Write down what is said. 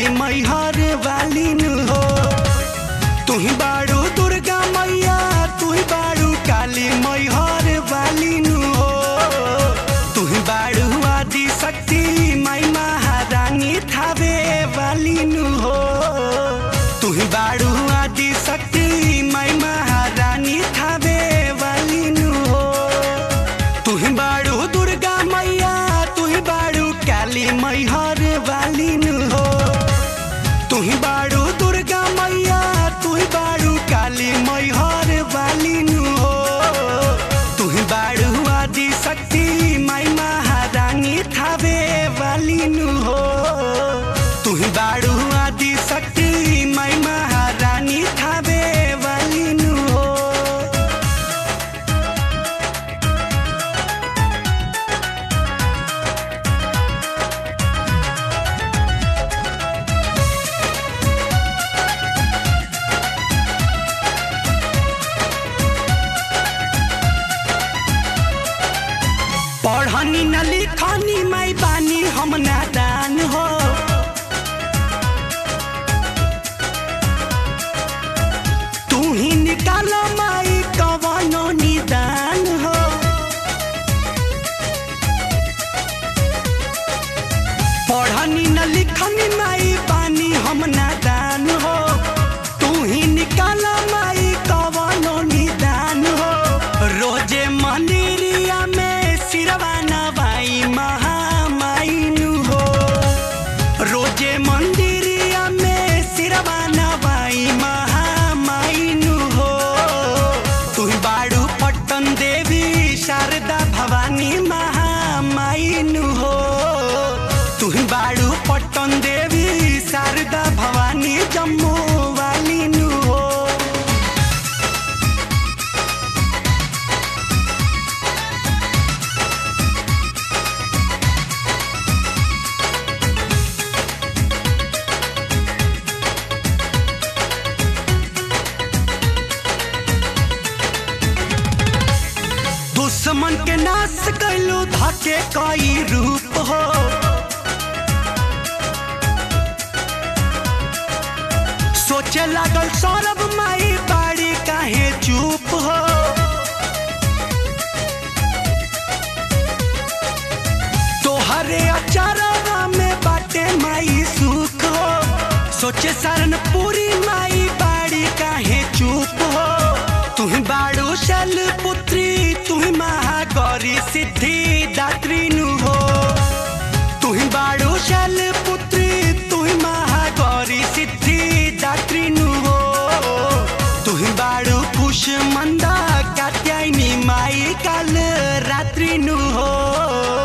काली मैहर वाली नु हो तुही बाड़ू दुर्गा मैया तुही बाड़ू काली मैहर वाली नु हो तुही बाड़ू आदि शक्ति माई महारानी थावे वाली नु हो तुही बाड़ू आदि शक्ति माई महारानी थावे वाली नु हो तुही बाड़ू दुर्गा मैया तुही बाड़ू काली मैहर वाली नु हो तुही बाड़ू दुर्गा मैया तुही बाड़ू काली मैहर वाली नु हो तुही बाड़ू आदि शक्ति माई महारानी थावे वाली नु हो तुही बाड़ू आदि शक्ति माई महारानी थावे वाली नु हो पढ़नी न लिखनी माई बानी हम नादान हो तू ही निकाल माई कवनो निदान हो पढ़नी न लिखनी माई बानी हम नादान हो तू ही निकाल माई कवनो निदान हो रोजे मंदिरिया में सिरवा नवाई महामाई नु हो रोजे मंदिरिया में सिरवा नवाई महामाई नु हो तू बाड़ू पट्टन देवी शारदा भवानी महामाई नु हो तू बाड़ू पट्टन देवी शारदा भवानी जम्मू वाली नु हो दुश्मन के नाश कैलू धके कई रूप हो सोचे लागल सौरभ माई बाड़ी काहे चुप हो तोहरे अचारवा में बाटे माई सुख हो सोचे शरण पूरी माई बाड़ी काहे चुप हो तुही बाड़ू शैल पुत्री तुही महागौरी सिद्धि दात्री नु हो तुही बाड़ू शैल पुत्री तुही महागौरी सिद्धि दात्री नु हो तुही बाड़ू कुश मंदा कात्यायनी माई काल रात्रि नु हो